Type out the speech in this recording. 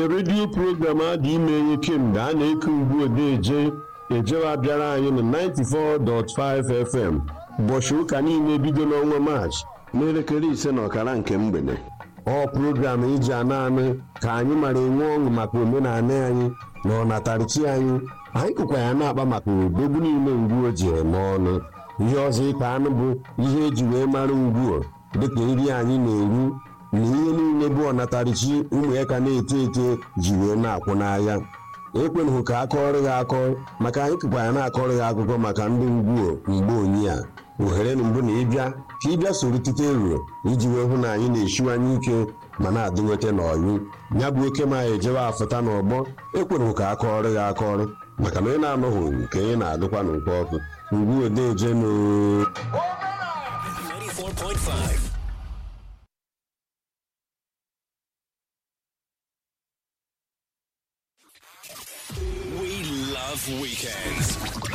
redio program adị ime ihe kemgbe a na-eke ugbu odeje ejewa bịara anyị na 94.5 FM ụbọchị ụka niile bido n'ọnwa maachị n'elekere ise na ọkara nke mgbede ọ program iji ana anụ ka anyị mara enwe ọṅụ maka omenala anyị na ọnatarichi anyị anyị kụkwa ya na-akpa maka odogwu niile ngwuo ji eme ọnụ ihe ọzọ ịkpa anụ bụ ihe eji wee mara ngwuo dịka nri anyị na-eru na ihe niile bụ ọnatarichi ụmụ ya ka na-eto eto ji wee na-akwụ n'ahịa ekwenụghị ka akọrọ gị akọ maka anyị kụkwa ya na-akọrọ gị akụkọ maka ndị ngwuo mgbe onyi a ohere na mbụ na ịbịa ka ịbịa soro tite eruo iji wee hụ na anyị na-esiwanye ike ma na-adị nweta n'ọyụ ya bụ oke ma ejewe afụta n'ọgbọ ekwenụghị ka akọrọ gị akọrọ maka na onye na-anọghị nke onye na-adụkwa n'ụkọ ọkụ ngwu odeje n'oo 94.5. We love weekends.